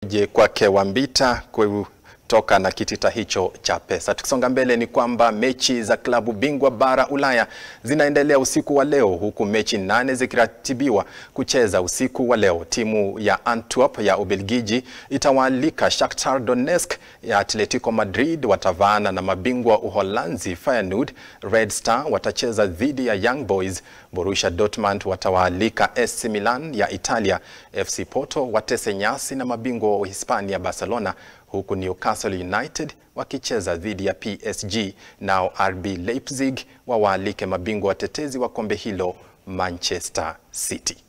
Je, kwake Wambita kutoka na kitita hicho cha pesa. Tukisonga mbele ni kwamba mechi za klabu bingwa bara Ulaya zinaendelea usiku wa leo huku mechi nane zikiratibiwa kucheza usiku wa leo. Timu ya Antwerp ya Ubelgiji itawaalika Shakhtar Donetsk ya Atletico Madrid watavaana na mabingwa Uholanzi Feyenoord. Red Star watacheza dhidi ya Young Boys. Borussia Dortmund watawaalika AC Milan ya Italia. FC Porto watese nyasi na mabingwa wa Hispania Barcelona huku Newcastle United wakicheza dhidi ya PSG, nao RB Leipzig wawaalike mabingwa watetezi wa kombe hilo Manchester City.